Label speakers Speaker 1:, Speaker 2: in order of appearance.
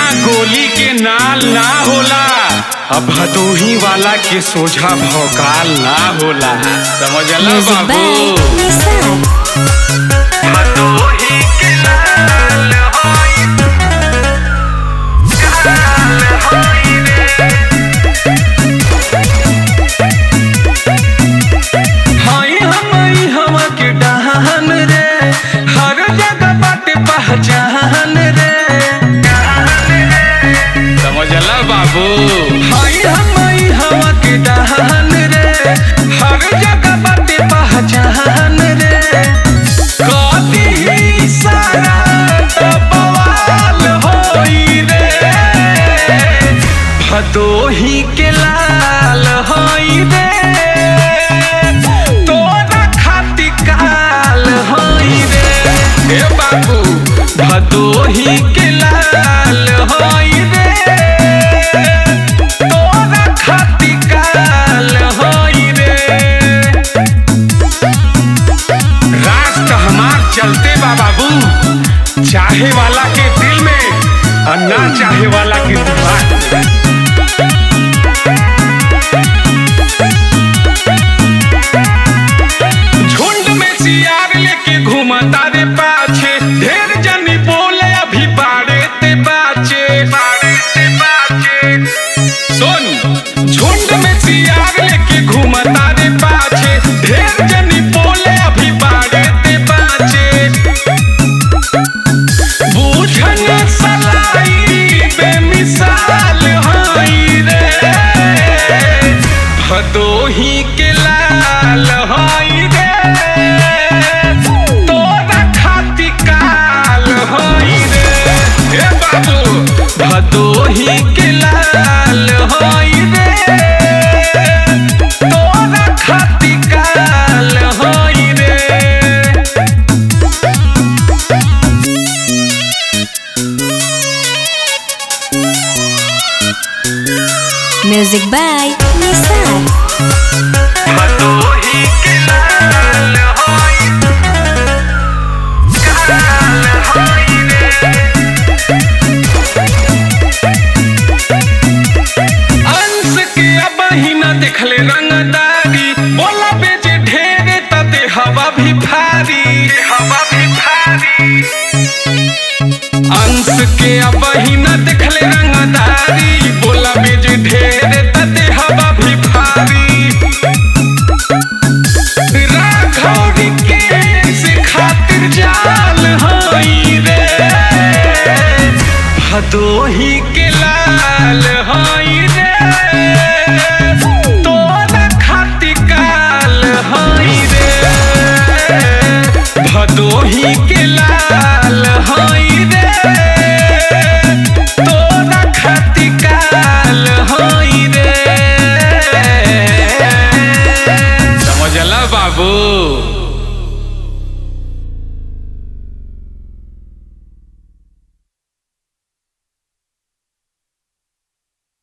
Speaker 1: गोली के नाल ना होला अब भदोही वाला के सोझा भौकाल ना होला समझला
Speaker 2: Music by
Speaker 1: बाबू
Speaker 2: Nissan.
Speaker 1: भदोही के लाल होई काल होई रे हाय हमई हवा के डहान रे हर जगह बाटे पहचान रे समझला बाबू हाय हमई हवा के डहान रे हर जगह बाटे पहचान रे कदी ही सारा तो बवाल होई रे भदोही के लाल होई रे तोरा खाती काल होई रे ए बाबू भदोही के लाल होई रे तोरा खाती काल होई रे राष्ट्र हमार चलते बा बाबू चाहे वाला के दिल में और ना चाहे वाला के दिमाग में झुंड में सियार लेके घूमता रे पाछे ढेर जनी बोले अभी बाड़े ते बाचे बाड़े ते बाचे सुन झुंड में सियार लेके घूमता रे पाछे ढेर जनी बोले अभी बाड़े ते बाचे बूझन सलाई बेमिसाल हई रे भदोही के लाल हई रे तोरा खाती काल हई रे हे बाबू भदोही के लाल हई रे तोरा खाती काल हई रे
Speaker 2: Music by Nissan.
Speaker 1: भदोही के लाल होई काल होई रे अंश के अब ही न देखले रंगदारी बोला बेचे ढेरे तते हवा भी भारी हवा भी भारी अंश के अब ही न देखले रंगदारी बोला बेचे ढेरे तते हवा भी भारी राघौरी के से खातिर जाल हई रे भदोही के